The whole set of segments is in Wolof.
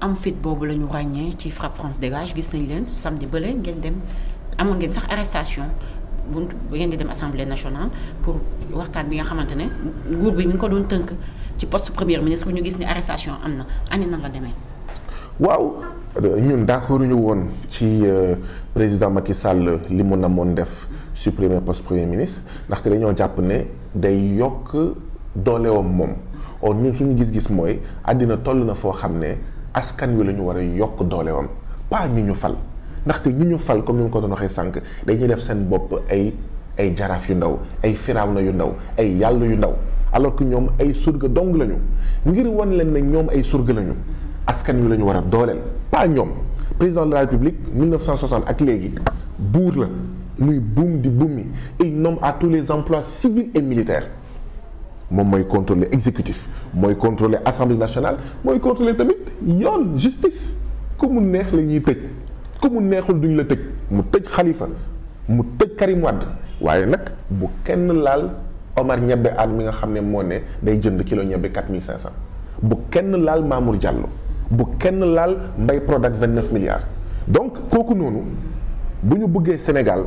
am fit boobu la ñu ràññee ci frappe France dégage gis nañ leen samedi bële ngeen dem amoon ngeen sax arrestation bu ngeen di dem assemblée nationale pour waxtaan bi nga xamante ne nguur bi mi ngi ko doon tënk ci poste premier ministre ñu gis ni arrestation am na ani nan la demee. waaw ñun d'accord ñu woon ci président Macky Sall li mu namoon def supprimer poste premier ministre ndaxte dañoo jàpp ne day yokk doolewam moom or ñun suñu gis-gis mooy àddina toll na foo xam ne askan wi la ñu war a yokk doolewam pas ñi ñu fal ndaxte ñi ñu fal comme ni mu ko doon waxee sànq dañuy def seen bopp ay ay jaraaf yu ndaw ay firawna yu ndaw ay yàlla yu ndaw alors que ñoom ay surga dong lañu ngir wan leen ne ñoom ay surga lañu askan wi la ñu war a dooleel pas ñoom président de la république 1960 ak léegi buur la muy buum di buum mi il nomme à tous les emplois civils et militaires moom mooy contrôler exécutif mooy contrôler assemblée nationale mooy contrôler tamit yoon justice ku mu neex la ñuy tëj ku mu neexul duñ la tëj mu tëj Khalifa mu tëj Karim Wade waaye nag bu kenn laal Omar ñebbe aan mi nga xam ne moo ne day jënd kilo ñebbe 4500 bu kenn laal Mamour Diallo bu kenn laal Mbaye Prodac 29 milliards donc kooku noonu bu ñu bëggee Sénégal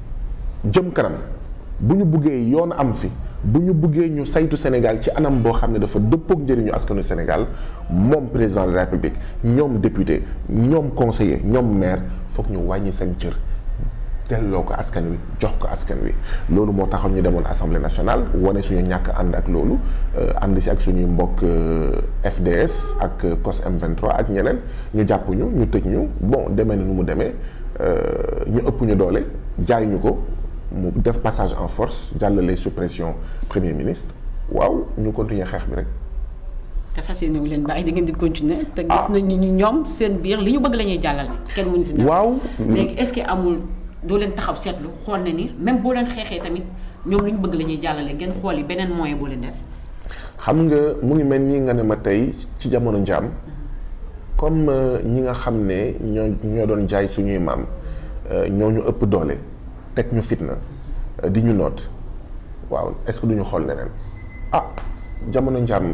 jëm kanam bu ñu bëggee yoon am fi bu ñu bëggee ñu saytu Sénégal ci anam boo xam ne dafa dëppook njëriñu askanu Sénégal moom président de la République ñoom député ñoom conseiller ñoom maire foog ñu wàññi seen cër delloo ko askan wi jox ko askan wi loolu moo taxoon ñu demoon assemblée nationale wane suñu ñàkk ànd ak loolu ànd si ak suñuy mbokk FDS ak COS M23 ak ñeneen ñu jàpp ñu ñu tëj ñu bon demee na nu mu demee ñu ëpp ñu doole jaay ñu ko mu def passage en force jàllale suppression premier ministre waaw ñu continuer xeex bi rek. te fas yéene wu leen bàyyi da ngeen di continuer. te gis nañu ni ñoom seen biir li ñu bëgg la ñuy jàllale. kenn mënu si waaw léegi est-ce que amul. doo leen taxaw seetlu xool na ni même boo leen xeexee tamit ñoom lu ñu bëgg la ñuy jàllale ngeen xool yi beneen moyen boo leen def. xam nga mu ngi mel ni nga ne ma tey ci jamono njaam comme ñi nga xam ne ñoo ñoo doon jaay suñuy maam ñoo ñu ëpp doole teg ñu fitna di ñu noot waaw est-ce que duñu xool leneen ah jamono njaam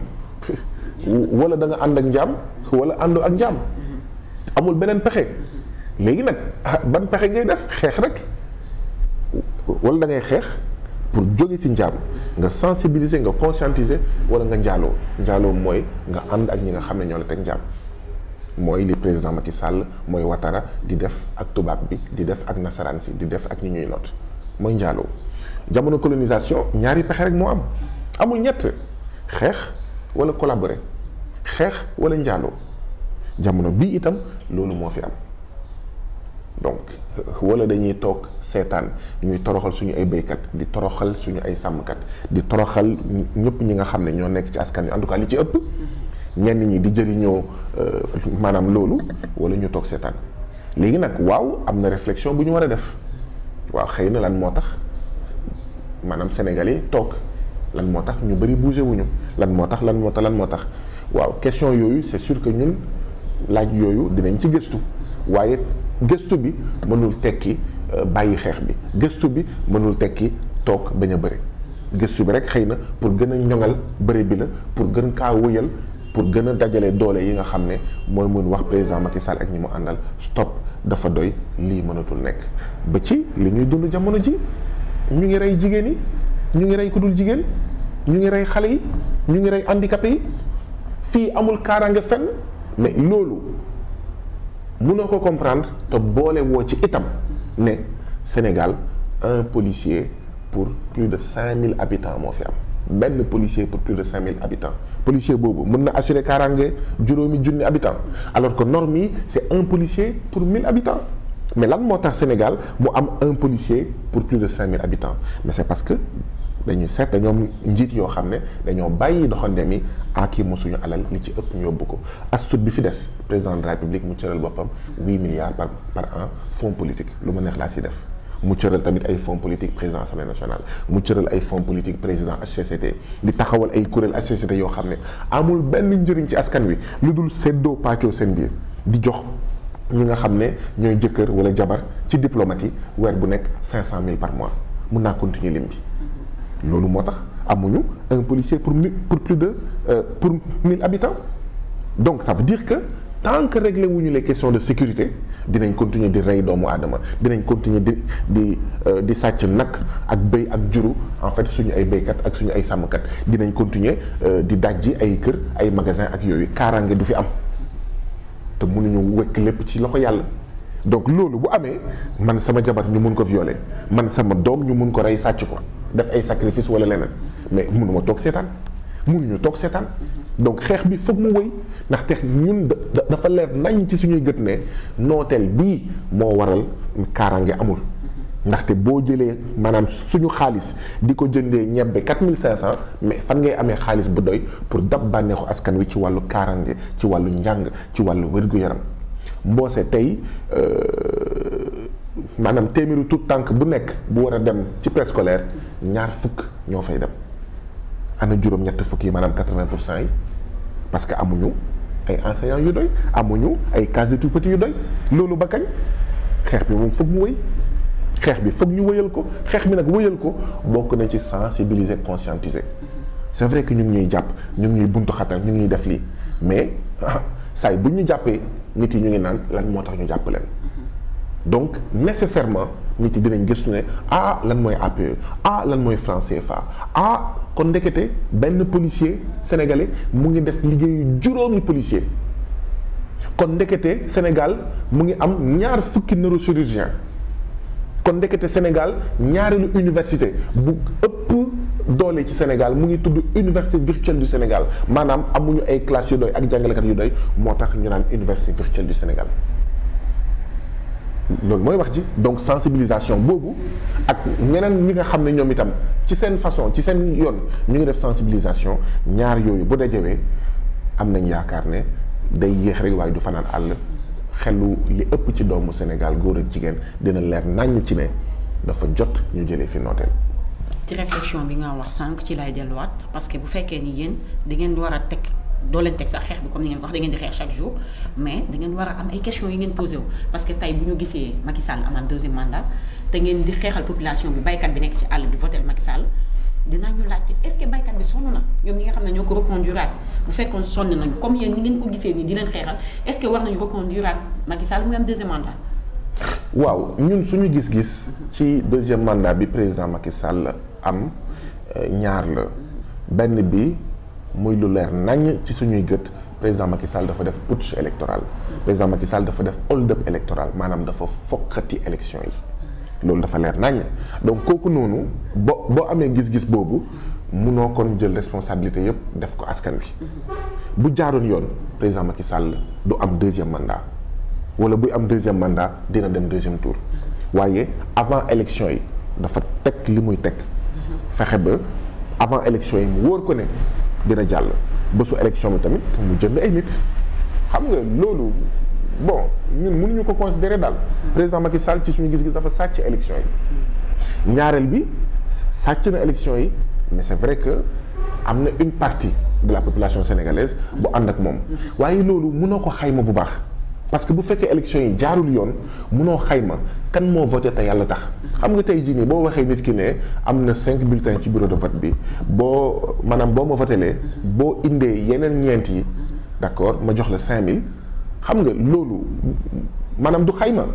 wala da nga ànd ak njaam wala àndoo ak njaam amul beneen pexe. léegi nag ban pexe ngay def xeex rek wala da ngay xeex pour jóge ci njaam nga sensibiliser nga conscientiser wala nga njaaloo njaaloo mooy nga ànd ak ñi nga xam ne ñoo la teg njaam mooy li président Macky Sall mooy Ouattara di def ak tubaab bi di def ak nasaraan si di def ak ñi ñuy not mooy njaaloo jamono colonisation ñaari pexe rek moo am amul ñett xeex wala collaborer xeex wala njaaloo jamono bii itam loolu moo fi am donc wala dañuy toog seetaan ñuy toroxal suñu ay béykat di toroxal suñu ay sàmmkat di toroxal ñëpp ñi nga xam ne ñoo nekk ci askan wi en tout cas li ci ëpp ñenn ñi di jëriñoo maanaam loolu wala ñu toog seetaan léegi nag waaw am na réflexion bu ñu war a def waaw xëy na lan moo tax maanaam sénégalais toog lan moo tax ñu bëri bougé wuñu lan moo tax lan moo tax lan moo tax waaw question yooyu c'est sûr que ñun laaj yooyu dinañ ci gëstu waaye gëstu bi mënul tekki bàyyi xeex bi gëstu bi mënul tekki toog bañ a bëri gëstu bi rek xëy na pour gën a ñoŋal bëri bi la pour gën kaa wëyal pour gën a dajale doole yi nga xam ne mooy mun wax président Macky Sall ak ñi mu àndal stop dafa doy lii mënatul nekk ba ci li ñuy dund jamono ji ñu ngi rey jigéen yi ñu ngi rey ku dul jigéen ñu ngi rey xale yi ñu ngi rey handicapé yi fii amul kaaraange fenn mais loolu mënoo ko comprendre te boole woo ci itam ne Sénégal un policier pour plus de cinq mille habitants moo fi am benn policier pour plus de cinq mille habitants policier boobu mën na assurer kaaraange juróomi junni habitants alors que norme yi c'est un policier pour mille habitants mais lan moo tax Sénégal mu am un policier pour plus de cinq mille habitants mais c'est parce que dañuy seet dañoom njiit yoo xam ne dañoo bàyyi doxandem yi ak yi mosuñu alal li ci ëpp ñu yóbbu ko astut bi fi des président de la république mu cëral boppam huit milliards par par an fonds politique lu ma neex laa si def mu cëral tamit ay fonds politique président assemblée nationale mu cëral ay fonds politique président HCCT di taxawal ay kuréel HCCT yoo xam ne amul benn njëriñ ci askan wi lu dul seddoo pàccoo seen biir di jox ñi nga xam ne ñooy jëkkër wala jabar ci diplomate yi weer bu nekk cinq cent mille par mois mun naa continuer lim bi loolu moo tax amuñu un policier pour mille pour plus de euh, pour mille habitants donc ça veut dire que tant que réglé wuñu les questions de sécurité dinañ continuer di rey doomu aadama dinañ continuer di di di sàcc nag ak béy ak juru en fait suñu ay béykat ak suñu ay sàmmkat dinañ continuer di dajji ay kër ay magasin ak yooyu kaaraange du fi am te mënuñu wekk lépp ci loxo yàlla donc loolu bu amee man sama jabar ñu mun ko violer man sama doom ñu mun ko rey sàcc ko def ay sacrifice wala leneen mais mënuma toog seetaan mënuñu toog seetaan donc xeex bi foog mu wëy ndaxte ñun dafa leer nañ ci suñuy gët ne nooteel bii moo waral kaaraange amul ndaxte boo jëlee maanaam suñu xaalis di ko jëndee ñebbe 4500 mais fan ngay amee xaalis bu doy pour dab bànneexu askan wi ci wàllu kaaraange ci wàllu njàng ci wàllu wér-gu-yaram mboose tey maanaam téeméeru tout tànk bu nekk bu war a dem ci préscolaire ñaar fukk ñoo fay dem ana juróom-ñett fukk yi maanaam 80 pour cent yi parce que amuñu ay enseignants yu doy amuñu ay cases de tout petit yu doy loolu ba kañ xeex bi moom foog mu wëy xeex bi foog ñu wëyal ko xeex bi nag wëyal ko bokk na ci sensibiliser conscientiser c'est vrai que ñu ngi ñuy jàpp ñu ngi ñuy buntu xatal ñu ngi ñuy def lii mais saay bu ñu jàppee nit yi ñu ngi naan lan moo tax ñu jàpp leen donc nécessairement nit yi dinañ gëstu ne ah lan mooy APE ah lan mooy franc CFA ah kon ndekete benn policier sénégalais mu ngi def liggéeyu juróomi policier kon ndekete Sénégal mu ngi am ñaar fukki neurochirurgien kon ndekete Sénégal ñaareelu université bu ëpp doole ci Sénégal mu ngi tudd université virtuelle du Sénégal maanaam amuñu ay classes yu doy ak jàngalekat yu doy moo tax ñu naan université virtuelle du Sénégal loolu mooy wax ji donc sensibilisation boobu ak ñeneen ñi nga xam ne ñoom itam ci seen façon ci seen yoon ñu ngi def sensibilisation ñaar yooyu bu dajewee am nañ yaakaar ne day yéex rek waaye du fanaan àll xelu li ëpp ci doomu Sénégal góor ak jigéen dina leer naññ ci ne dafa jot ñu jëlee fi nooteel. ci réflexion bi nga wax sànq ci lay delluwaat parce que bu fekkee ni yéen da ngeen war a teg doo leen teg sax xeex bi comme ni ngeen ko wax da ngeen di xeex chaque jour mais da ngeen war a am ay questions yi ngeen posé wu parce que tey bu ñu gisee Macky Sall amaat deuxième mandat te ngeen di xeexal population bi baykat bi nekk ci àll bi voté Macky Sall dinaa ñu laajte est-ce que baykat bi sonn na ñoom ñi nga xam ne ñoo ko reconduiraat bu fekkoon sonn nañu comme yéen ñi ngeen ko gisee nii di leen xeexal est-ce que war nañu reconduiraat Macky Sall mu am deuxième mandat. waaw ñun suñu gis-gis ci deuxième mandat bi président Macky Sall am ñaar la benn bi muy lu leer nañ ci suñuy gët président Macky Sall dafa def putsch électoral président Macky Sall dafa def hold-up électoral maanaam dafa fokkati élection yi loolu dafa leer nañ donc kooku noonu boo boo amee gis-gis boobu munoo kon jël responsabilité yépp def ko askan wi bu jaaroon yoon président Macky Sall du am deuxième mandat wala buy am deuxième mandat dina dem deuxième tour waaye avant élection yi dafa teg li muy teg fexe ba avant élection yi mu wóor ko ne dina jàll bésu élection bi tamit mu jënd ay nit xam nga loolu bon ñun mënuñu ko considérer daal président Macky Sall ci suñu gis-gis dafa sàcc élection yi ñaareel bi sàcc na élection yi mais c'est vrai que am na une partie de la population sénégalaise bu ànd ak moom waaye loolu mënoo ko xayma bu baax parce que bu fekkee élection yi jaarul yoon mënoo xayma kan moo voté te yàlla tax xam nga tey jii nii boo waxee nit ki ne am na cinq bulletins ci bureau de vote bi boo maanaam boo ma votelee boo indee yeneen ñeent yi d'accord ma jox la cinq mille xam nga loolu maanaam du xayma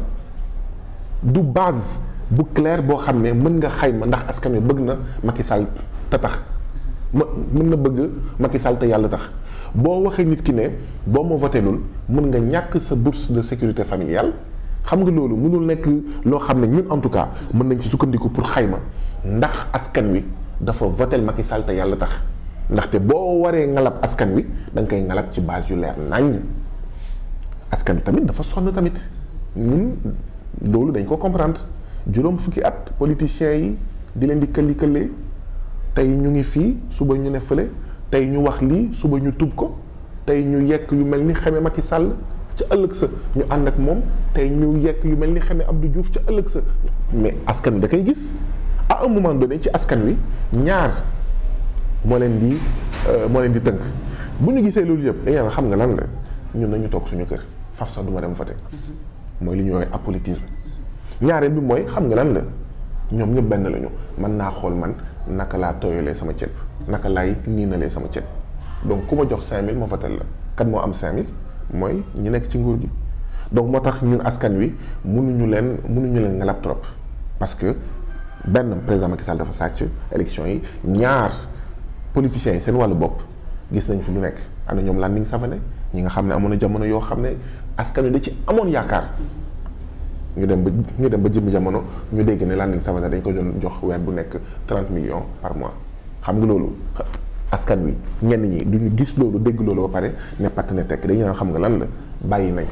du base bu claire boo xam ne mën nga xayma ndax askan wi bëgg na Macky Sall te tax ma mën na bëgg Macky Sall te yàlla tax boo waxee nit ki ne boo ma votelul mën nga ñàkk sa bourse de sécurité familiale xam nga loolu mënul nekk loo xam ne ñun en tout cas mën nañ ci sukkandiku pour xayma ndax askan wi dafa votel Macky Sall te yàlla tax ndaxte boo waree ngalab askan wi da nga koy ngalab ci base yu leer naññ askan wi tamit dafa sonn tamit ñun loolu dañ ko comprendre juróom fukki at politiciens yi di leen di këlli këllee tey ñu ngi fii suba ñu ne fële tey ñu wax lii suba ñu tub ko tey ñu yekk yu mel ni xeme Macky Sall ca ëllëg sa ñu ànd ak moom tey ñu yekk yu mel ni xeme Abdou Diouf ca ëllëg sa mais askan wi da koy gis à un moment donné ci askan wi ñaar moo leen di moo leen di tënk bu ñu gisee loolu yëpp dañu xam nga lan la ñun nañu toog suñu kër faf sax du ma dem voter mooy li ñuy woowee apolitisme ñaareel bi mooy xam nga lan la ñoom ñëpp benn lañu mën naa xool man naka laa tooyalee sama ceeb naka laay niinalee sama ceeb donc ku ma jox 5000 ma votel la kan moo am 5000 mooy ñi nekk ci nguur gi donc moo tax ñun askan wi mënuñu leen mënuñu leen ngalab trop parce que benn président Macky Sall dafa sàcc élection yi ñaar politiciens yi seen wàllu bopp gis nañ fi lu nekk am na ñoom Landing Savané ñi nga xam ne amoon na jamono yoo xam ne askan wi da ci amoon yaakaar ñu dem ba ñu dem ba jëmmi jamono ñu dégg ne Landing Savané dañ ko doon jox weer bu nekk 30 millions par mois xam nga loolu askan wi ñenn ñi duñu gis loolu dégg loolu ba pare ne patt ne tekk dañu naan xam nga lan la bàyyi nañ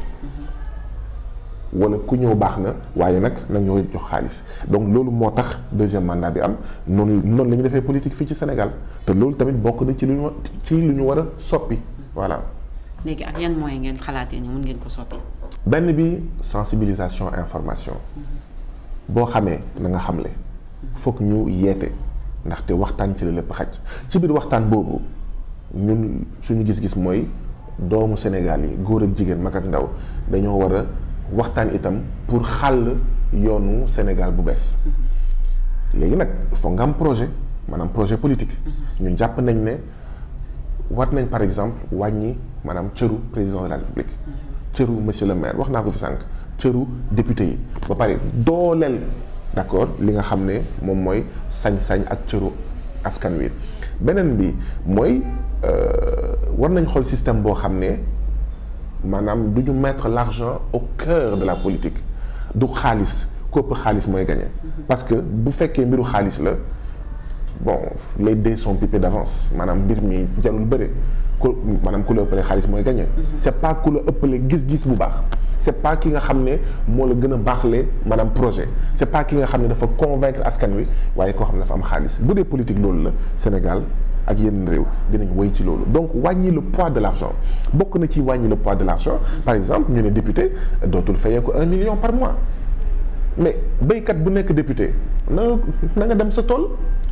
wala ku ñëw baax na waaye nag nag ñoo jox xaalis donc loolu moo tax deuxième mandat bi am noonu noonu la ñu defee politique fii ci Sénégal te loolu tamit bokk na ci lu ñu ci lu ñu war a soppi voilà. léegi ak yan moyens ngeen xalaatee ni mun ngeen ko soppi. benn bi sensibilisation information boo xamee na nga xamle foog ñu yeete ndaxte waxtaan ci la lépp xaj ci biir waxtaan boobu ñun suñu gis-gis mooy doomu Sénégal yi góor ak jigéen mag ak ndaw dañoo war a waxtaan itam pour xàll yoonu Sénégal bu bees léegi nag foog nga am projet maanaam projet politique ñun jàpp nañ ne war nañ par exemple wàññi maanaam cëru président de la République cëru monsieur le maire wax naa ko fi sànq cëru député yi ba pare dooleel d'accord li nga xam ne moom mooy sañ-sañ ak cëru askan wi beneen bi mooy war nañ xool système boo xam ne maanaam du ñu mettre l'argent au cœur de la politique du xaalis ku ëpp xaalis mooy gagné parce que bu fekkee mbiru xaalis la bon les dés sont pipés d'avance maanaam mbir mi jarul bëre ku maanaam ku la ëppale xaalis mooy gagné c'est pas ku la ëppale gis-gis bu baax c'est pas ki nga xam ne moo la gën a baaxle maanaam projet c'est pas ki nga xam ne dafa convaincre askan wi waaye koo xam ne dafa am xaalis bu dee politique loolu la Sénégal ak yenn réew dinañ woy ci loolu donc wàññi le poids de l'argent bokk na ci wàññi le poids de l'argent par exemple ñu ne député dootul fayee ko un million par mois mais béykat bu nekk député na na nga dem sa tool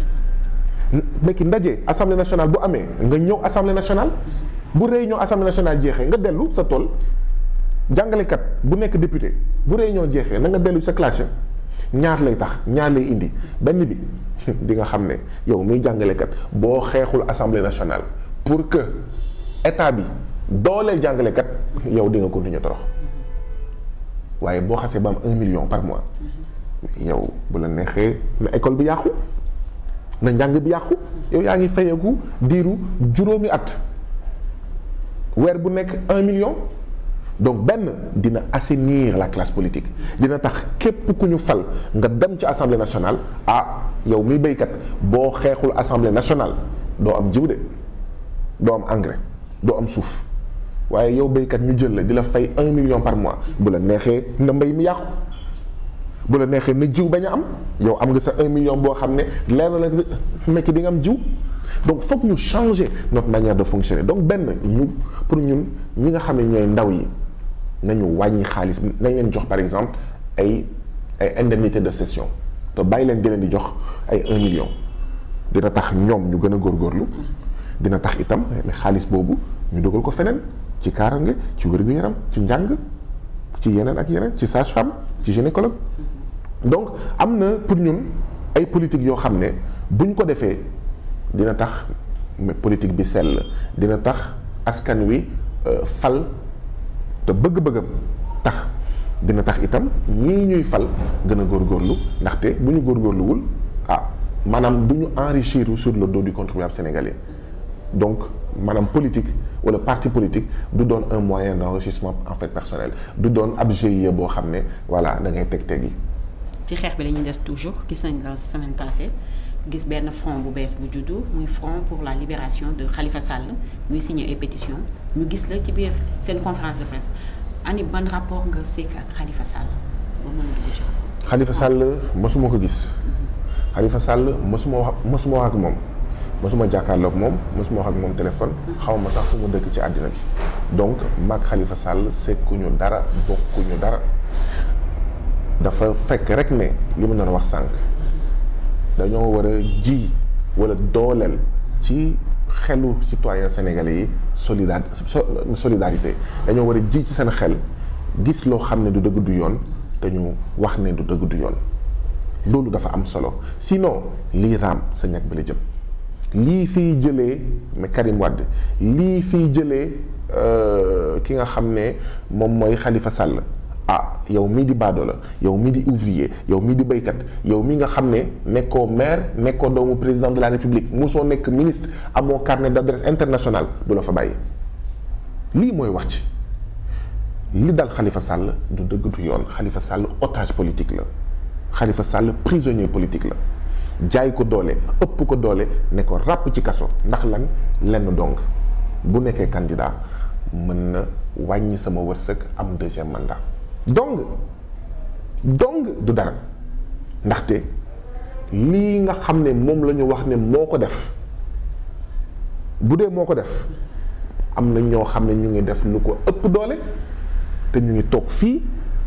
mais ki ndaje assemblée nationale bu amee nga ñëw assemblée nationale bu réunion assemblée nationale jeexee nga dellu sa tool jàngalekat bu nekk député bu réunion jeexee na nga dellu sa classe ñaar lay tax ñaar lay indi benn bi di nga xam ne yow muy jàngalekat boo xeexul assemblée nationale pour que état bi dooleel jàngalekat yow di nga continuer torox waaye boo xasee ba am un million par mois yow bu la neexee na école bi yàqu na njàng bi yàqu yow yaa ngi fayeeku diiru juróomi at weer bu nekk un million donc benn dina assainir la classe politique dina tax képp ku ñu fal nga dem ci assemblée nationale ah yow muy béykat boo xeexul assemblée nationale doo am jiw de doo am engrais doo am suuf waaye yow béykat ñu jël la di la fay un million par mois bu la neexee na mbay mi yàqu bu la neexee na jiw bañ a am yow am nga sa un million boo xam ne leer na la mekk di nga am jiw donc foog ñu changer notre manière de fonctionner donc benn ñu pour ñun ñi nga xam ne ñooy ndaw yi nañu wàññi xaalis nañ leen jox par exemple ay ay indemnité de session te bàyyi leen di leen di jox ay un million dina tax ñoom ñu gën a góorgóorlu dina tax itam xaalis boobu ñu dogal ko feneen ci kaarange ci wér-gu-yaram ci njàng ci yeneen ak yeneen ci sage-femme ci gynécologue donc am na pour ñun ay politique yoo xam ne buñ ko defee dina tax politique bi sell dina tax askan wi fal te bëgg-bëggam tax dina tax itam ñii ñuy fal gën a góorgóorlu ndaxte bu ñu góorgóorluwul ah maanaam du ñu enrichir sur le dos du contribuable sénégalais donc maanaam politique wala parti politique du doon un moyen d'enrichissement en fait personnel du doon ab GIE boo xam ne voilà da ngay teg teg yi. ci xeex bi la ñuy des toujours gis nañ la semaine passée gis benn front bu bees bu juddu muy front pour la libération de Khalifa Sall muy signé ay pétition ñu gis la ci biir seen conférence de presse ani ban rapport nga sekk ak Khalifa Sall ba mën a dugg ci. Khalifa Sall mosuma ko gis. Khalifa Sall mosuma wax mosuma wax ak moom mosuma jàkkaarloo ak moom mosuma wax ak moom téléphone. xaw ma sax fu mu dëkk ci àddina bi. donc mag Khalifa Sall sekkuñu dara bokkuñu dara dafa fekk rek ne li ma doon wax sànq dañoo war a ji wala dooleel ci xelu citoyen sénégalais yi solidar solidarité dañoo war a ji ci seen xel gis loo xam ne du dëgg du yoon te ñu wax ne du dëgg du yoon loolu dafa am solo sinon lii raam sa ñàkk bi la jëm lii fiy jëlee mais Karim Wade lii fiy jëlee ki nga xam ne moom mooy Khalifa Sall ah yow mii di baado la yow mii di ouvrier yow mii di béykat yow mii nga xam ne nekkoo maire nekkoo doomu président de la république musoo nekk ministre amoo carnet d'adresse international du la fa bàyyi lii mooy wax ci li dal Khalifa Sall du dëgg du yoon Khalifa Sall otage politique la Khalifa Sall prisonnier politique la jaay ko doole ëpp ko doole ne ko ràpp ci kaso ndax lan lenn dong bu nekkee candidat mën na wàññi sama wërsëg am deuxième mandat donc donc du dara ndaxte lii nga xam ne moom la ñu wax ne moo ko def bu dee moo ko def am na ñoo xam ne ñu ngi def lu ko ëpp doole te ñu ngi toog fii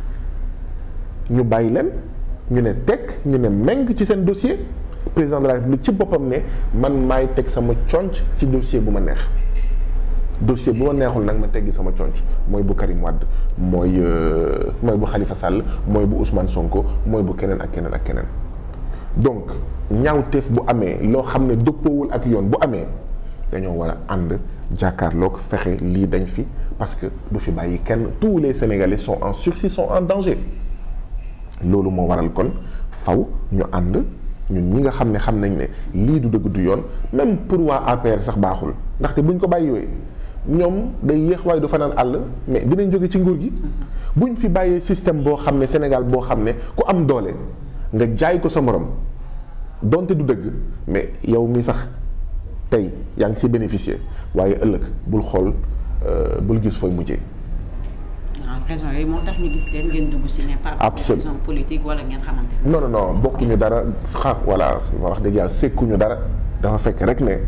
ñu bàyyi leen ñu ne teg ñu ne meng ci seen dossier président de la république ci boppam ne man maay teg sama conc ci dossier bu ma neex dossier bu ma neexul nag ma teggi sama conc mooy bu Karim Wade mooy mooy bu Khalifa Sall mooy bu Ousmane Sonko mooy bu keneen ak keneen ak keneen donc ñaawteef bu amee loo xam ne dëppoowul ak yoon bu amee dañoo war a ànd jàkkaarloog fexe lii dañ fi parce que du fi bàyyi kenn tous les Sénégalais sont en sursis sont en danger loolu moo waral kon faw ñu ànd ñun ñi nga xam ne xam nañ ne lii du dëgg du yoon même pour waa APR sax baaxul ndaxte buñ ko bàyyiwee ñoom day yéex waaye du fanaan àll mais dinañ jóge ci nguur gi buñ fi bàyyee système boo xam ne Sénégal boo xam ne ku am doole nga jaay ko sa morom donte du dëgg mais yow mi sax tey yaa ngi si bénéficier waaye ëllëg bul xool bul gis fooy mujjee. waaw raison yooyu moo tax ñu gis leen ngeen dugg si mais par Absolument. raison politique wala ngeen xamante ne. non non non bokkuñu dara xa voilà wax dëgg yàlla sekkuñu dara dafa fekk rek ne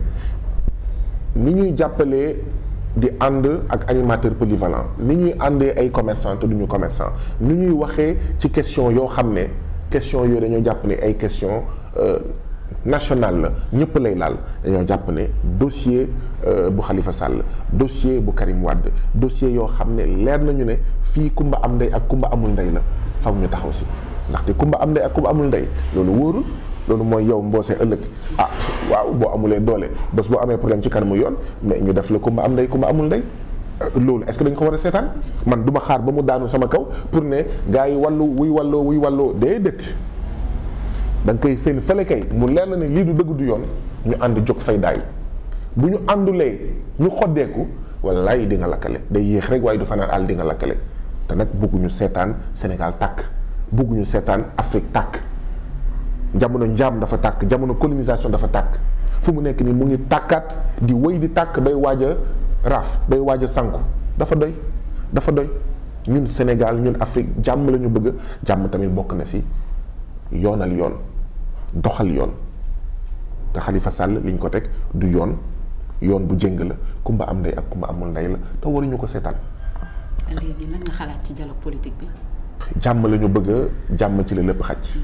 ni ñuy jàppalee di ànd ak animateur polyvalent ni ñuy àndee ay commerçant te duñu commerçant ni ñuy waxee ci question yoo xam ne question yooyu dañoo jàpp ne ay question nationale la ñëpp lay laal dañoo jàpp ne dossier bu Khalifa Sall dossier bu Karim Wade dossier yoo xam ne leer nañu ne fii kumba am ndey ak kumba amul ndey la faw ñu taxaw si ndaxte kumba am ndey ak kumba amul ndey loolu wóorul loolu mooy yow mboosee ëllëg ah waaw boo amulee doole bés boo amee problème ci kanamu yoon mais ñu def la kumba am ndey kumba amul ndey loolu est-ce que dañ ko war a seetaan man du ma xaar ba mu daanu sama kaw pour ne gars yi wàllu wuy wàlloo wuy wàlloo déedéet da nga koy seen fële kay mu leer na ne lii du dëgg du yoon ñu ànd jóg fay daay bu ñu àndulee ñu xoddeeku wallaay di nga lakkale day yéex rek waaye du fanaan àll di nga lakkale te nag bëgguñu seetaan Sénégal tàkk bëgguñu seetaan Afrique tàkk jamono njaam dafa tàkk jamono colonisation dafa tàkk fu mu nekk nii mu ngi tàkkaat di wéy di tàkk bay waaj a raaf bay waaj a sànku dafa doy dafa doy ñun Sénégal ñun Afrique jàmm la ñu bëgg jàmm tamit bokk na si yoonal yoon doxal yoon te Khalifa Sall liñ ko teg du yoon yoon bu jëng la kumba am ndey ak kumba amul ndey la te waruñu ko seetaan léegi lan nga xalaat ci dialogue politique bi. jàmm la ñu bëgg jàmm ci la lépp xaj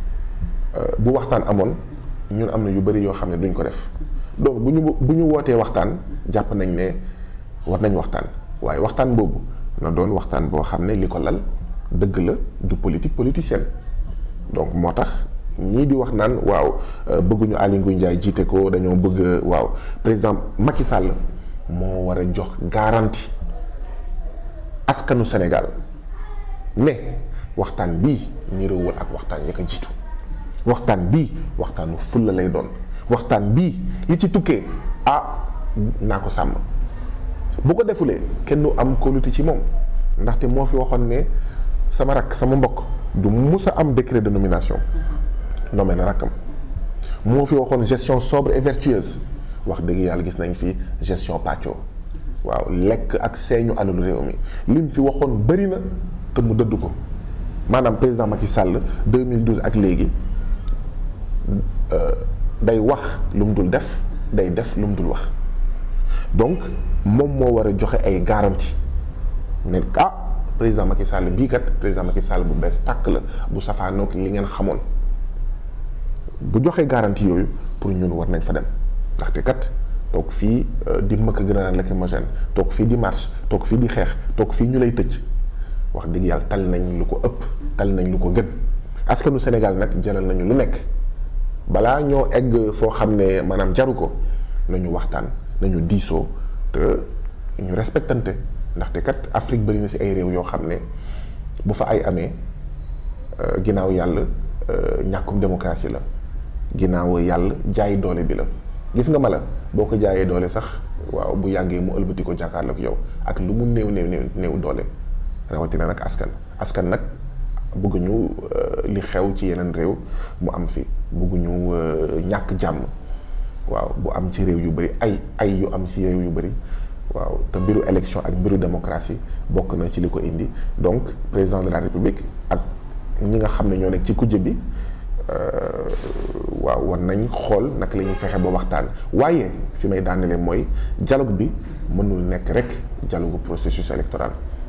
bu waxtaan amoon ñun am na yu bëri yoo xam ne duñ ko def donc bu ñu bu ñu wootee waxtaan jàpp nañ ne war nañ waxtaan waaye waxtaan boobu na doon waxtaan boo xam ne li ko lal dëgg la du politique politicienne donc moo tax ñii di wax naan waaw bëgguñu Aly Ngouille Ndiaye jiite ko dañoo bëgg waaw président Macky Sall moo war a jox garantie askanu Sénégal ne waxtaan bii niroowul ak waxtaan ya ko jiitu waxtaan bii waxtaanu fulla lay doon waxtaan bii li ci tukkee ah naa ko sàmm bu ko defulee kenn du am kóolute ci moom ndaxte moo fi waxoon ne sama rakk sama mbokk du mus a am décret de nomination nommé na rakkam moo fi waxoon gestion sobre et vertueuse wax dëgg yàlla gis nañ fi gestion pàccoo waaw lekk ak seeñu alalu réew mi lim fi waxoon bëri na te mu dëdd ko maanaam président Macky Sall 2012 ak léegi day wax lu mu dul def day def lu mu dul wax donc moom moo war a joxe ay garantie ne ah président Macky Sall bii kat président Macky Sall bu bees tàkk la bu safaanoog li ngeen xamoon bu joxee garantie yooyu pour ñun war nañ fa dem ndaxte kat toog fii di mëkk gën a naan lacrymogène toog fii di marche toog fii di xeex toog fii ñu lay tëj wax dëgg yàlla tal nañ lu ko ëpp tal nañ lu ko gën askanu Sénégal nag jaral nañu lu nekk balaa ñoo egg foo xam ne maanaam jaru ko nañu waxtaan nañu diisoo te ñu respectante ndaxte kat Afrique bëri na ci ay réew yoo xam ne bu fa ay amee ginnaaw yàlla ñàkkum démocratie la ginnaaw yàlla jaay doole bi la gis nga ma la boo ko jaayee doole sax waaw bu yàggee mu ëlbati ko jàkkaarloog yow ak lu mu néew néew néew néew doole rawatina nag askan askan nag bëgguñu li xew ci yeneen réew mu am fi bëgguñu ñàkk jàmm waaw bu am ci réew yu bëri ay ay yu am ci réew yu bëri waaw te mbiru élection ak mbiru démocratie bokk na ci li ko indi donc président de la république ak ñi nga xam ne ñoo nekk ci kujje bi waaw war nañ xool naka la ñuy fexe ba waxtaan waaye fi may daanelee mooy dialogue bi mënul nekk rek dialogue processus électoral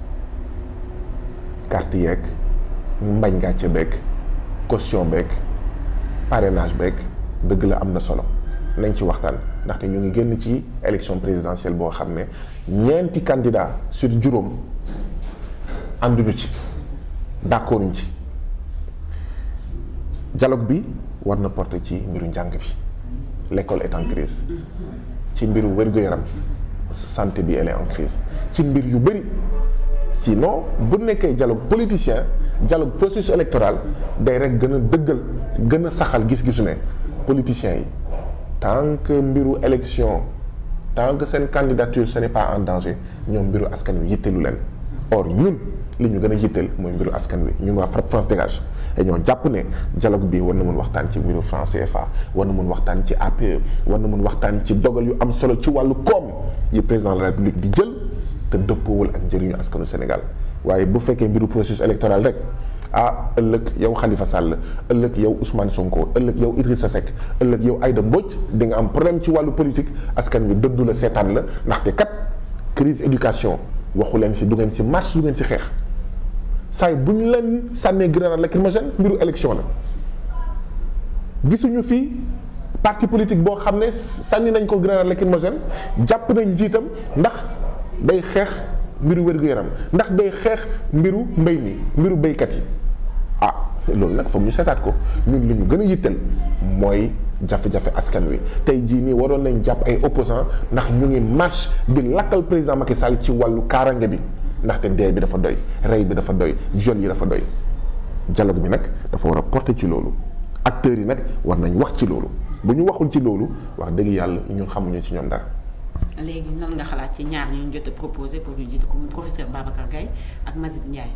carte yeeg mbañ gàcce beeg caution beeg parrainage beeg dëgg la am na solo nañ ci waxtaan ndaxte ñu ngi génn ci élection présidentielle boo xam ne ñeenti candidat sur juróom ànduñu ci d'accorduñ ci dialogue bi war na porter ci mbiru njàng bi l'école est en crise ci mbiru wér-gu-yaram santé bi elle est en crise ci mbir yu bëri sinon bu nekkee dialogue politicien dialogue processus électoral day rek gën a dëggal gën a saxal gis-gisu ne politiciens yi tant que mbiru élection tant que seen candidature ce n'est pas en danger ñoom mbiru askan wi yitteelu leen or ñun li ñu gën a yitteel mooy mbiru askan wi ñun waa FRAPP France dégage dañoo jàpp ne dialogue bi war na mun waxtaan ci mbiru franc CFA war na mun waxtaan ci APE war na mun waxtaan ci dogal yu am solo ci wàllu koom yi président de la république di jël te dëppoowul ak njëriñu askanu Sénégal waaye bu fekkee mbiru processus électoral rek ah ëllëg yow Khalifa Sall ëllëg yow Ousmane Sonko ëllëg yow Idrissa Seck ëllëg yow Aïda Mbodj di nga am problème ci wàllu politique askan wi dëddu la seetaan la ndaxte kat crise éducation waxu leen si du ngeen si marche du ngeen si xeex saay bu ñu leen sànnee grenade lacrymogène mbiru élection la gisuñu fii parti politique boo xam ne sànni nañ ko grenade lacrymogène jàpp nañ njiitam ndax day xeex mbiru wér-gu-yaram ndax day xeex mbiru mbéy mi mbiru béykat yi ah loolu nag foog ñu seetaat ko ñun li ñu gën a yittal mooy jafe-jafe askan wi tey jii nii waroon nañ jàpp ay opposants ndax ñu ngi marche di lakkal président Macky Sall ci wàllu kaarange bi ndaxte dee bi dafa doy rey bi dafa doy viol yi dafa doy dialogue bi nag dafa war a porter ci loolu acteurs yi nag war nañ wax ci loolu bu ñu waxul ci loolu wax dëgg yàlla ñun xamuñu ci ñoom dara. léegi nan nga xalaat ci ñaar ñu jot a proposé pour ñu jiite ko muy professeur Babacar Gaye ak Mazid Ndiaye.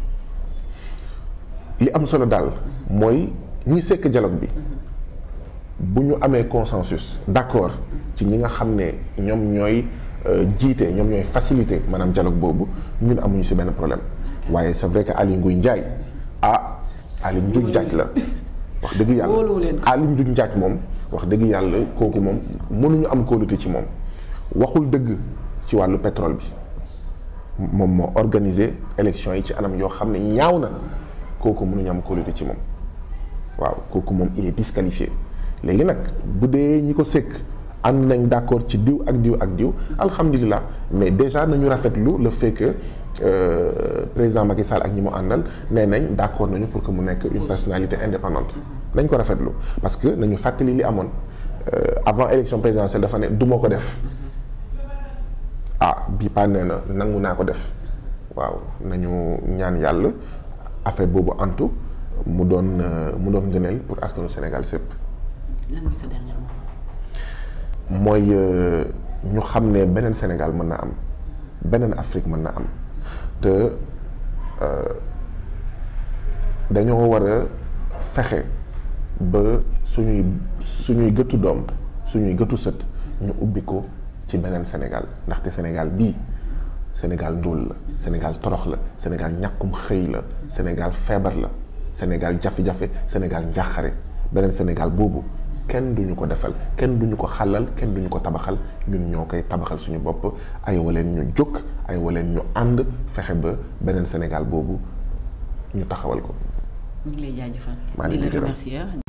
li am solo daal mooy ñi sekk dialogue bi bu ñu amee consensus d'accord ci ñi nga xam ne ñoom ñooy jiite ñoom ñooy faciliter maanaam dialogue boobu ñun amuñu ci benn problème waaye c'est vrai que Aly Ngouille Ndiaye ah Aly Ngouille Ndiaye la wax dëgg yàlla Aly Ngouille Ndiaye moom wax dëgg yàlla kooku moom mënuñu am kóolute ci moom waxul dëgg ci wàllu pétrole bi moom moo organiser élection yi ci anam yoo xam ne ñaaw na kooku mënuñu am kóolute ci moom waaw kooku moom il est disqualifié léegi nag bu dee ñi ko sëkk ànd nañ d'accord ci diw ak diw ak diw alhamdulilah mais déjà nañu rafetlu le fait que euh, président Macky Sall ak ñi mu àndal nee nañ d'accord nañu pour que mu nekk une personnalité indépendante nañ ko rafetlu parce que nañu fàttali li amoon euh, avant élection présidentielle dafa ne du ma ko def ah bii paa nee na nangu naa ko def waaw nañu ñaan yàlla affaire boobu antu mu doon mu doon ngëneel pour askanu Sénégal sépp lan mooy sa dernier mot. mooy ñu xam ne beneen Sénégal mën na am beneen Afrique mën na am te dañoo war a fexe ba suñuy suñuy gëtu doom suñuy gëtu sët ñu ubbi ko ci beneen Sénégal ndaxte Sénégal bii Sénégal ndóol la Sénégal torox la Sénégal ñàkkum xëy la Sénégal feebar la Sénégal jafe-jafe Sénégal njàqare beneen Sénégal boobu kenn duñu ko defal kenn duñu ko xalal kenn duñu ko tabaxal ñun ñoo koy tabaxal suñu bopp ay waleen ñu jóg ay waleen ñu ànd fexe ba beneen Sénégal boobu ñu taxawal ko. ñu ngi lay jaajëfal. maa ngi di la leen di gërëm. remercier.